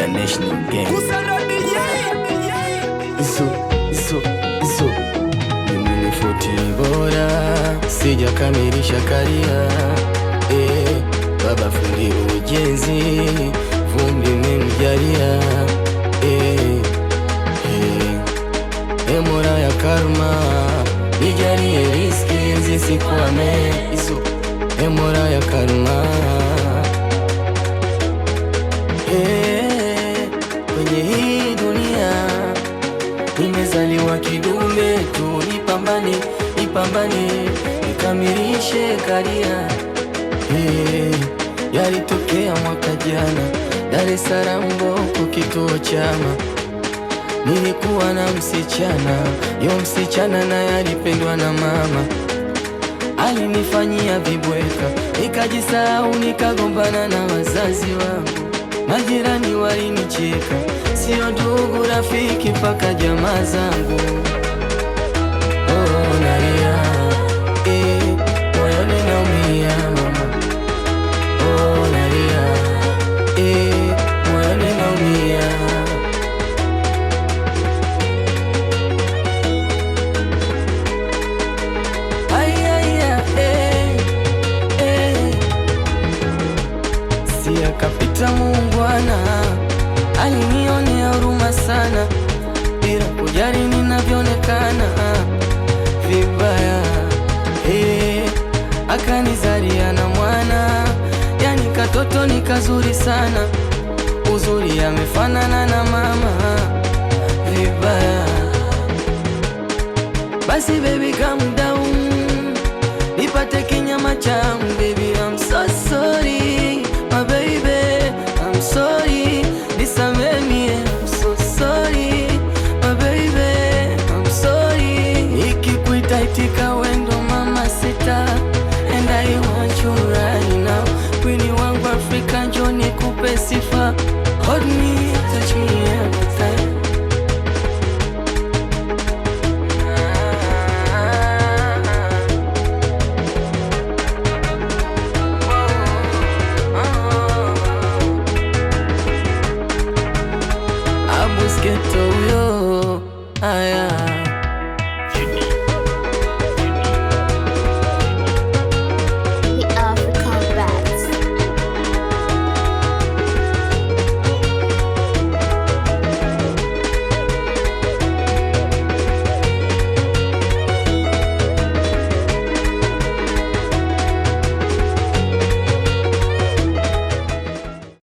International Gang. Iso, iso, iso. Mimi ni futi bora, sijakamilisha karia. Eh, baba fundi ujenzi, vumbi memjalia. Eh, eh. E Mola ya karma, nijalie riski zisikwame. Iso, e Mola ya karma Eh, kwenye hii dunia nimezaliwa kidume tu, nipambane nipambane nikamilishe karia. Eh, yalitokea mwaka jana Dar es Salaam Mboko, kituo chama Nilikuwa na msichana, yo msichana naye alipendwa na mama, alinifanyia vibweka, nikajisahau, nikagombana na wazazi wangu, majirani walinicheka, sio ndugu, rafiki, mpaka jamaa zangu. Oh, nalia, eh, moyoni naumia mama. Oh, nalia, eh, moyoni naumia. Ay, ay, ay, eh, eh. Si akapita muungwana, alinionea huruma sana, bila kujali ninavyoonekana vibaya. Eh, akanizalia na mwana, yani katoto ni kazuri sana, uzuri amefanana na mama vibaya. Basi baby calm down, nipate kinyama changu baby